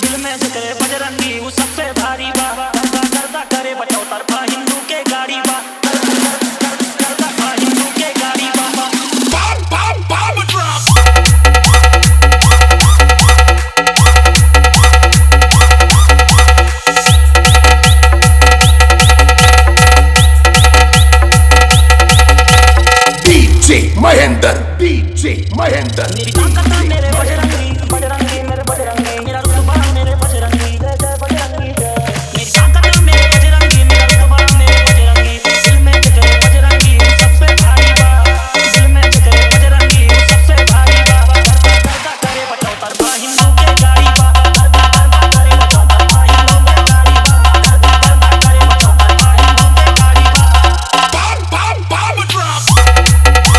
दिल में जिक्र बजरंगी वो सबसे भारी बा गर्दा गर्दा करे बचाओ तरफा हिंदू के गाड़ी बा गर्दा गर्दा हिंदू के गाड़ी बा Bomb, bomb, bomb drop. DJ Mahendra, DJ Mahendra. मेरी ताकत मेरे बजरंगी बजरंगी मेरे बजरंगी मेरा रुतबा मेरे बजरंगी जय जय बजरंगी जय मेरी ताकत मेरे बजरंगी मेरा रुतबा मेरे बजरंगी दिल में जिक्र बजरंगी वो सबसे भारी बा दिल में जिक्र बजरंगी वो सबसे भारी बा गर्दा गर्दा करे बचाओ तरफा हिंदू के गाड़ी बा गर्दा गर्दा करे बचाओ तरफा हिंदू के गाड़ी बा गर्दा गर्दा करे बचाओ तरफा हिंदू के गाड़ी बा Bomb, bomb, bomb drop.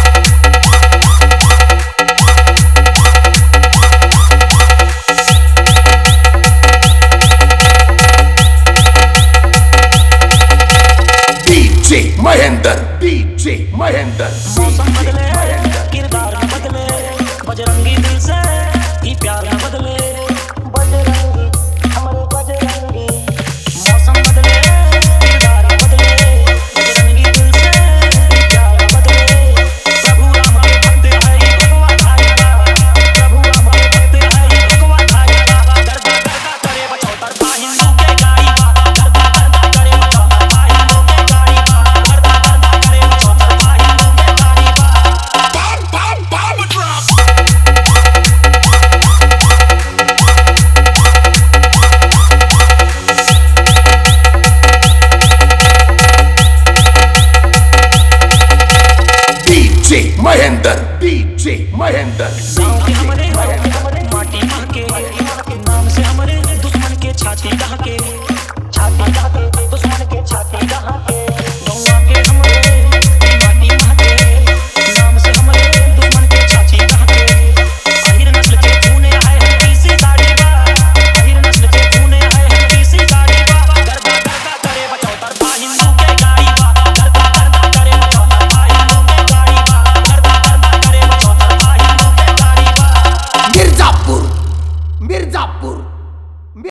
DJ Mahendra, DJ Mahendra. मौसम बदले किरदार न बदले बजरंगी दिल से ही प्यार न बदले बजरंगी हमारे बजरंगी मौसम बदले किरदार न बदले बजरंगी दिल से ही प्यार न बदले प्रभु राम के भक्त है ये भगवा धारेगा प्रभु राम के भक्त है ये भगवा धारेगा गर्दा गर्दा करे बचाओ तरफा हिंदू के गाड़ी बा गर्दा गर्दा करे बचाओ तरफा हिंदू के गाड़ी बा गर्दा गर्दा करे बचाओ तरफा हिंदू के गाड़ी बा Bomb, bomb, bomb drop. DJ Mahendra, DJ Mahendra. गाँव के हमारे माटी महके नाम से हमारे दुश्मन के छाती दहके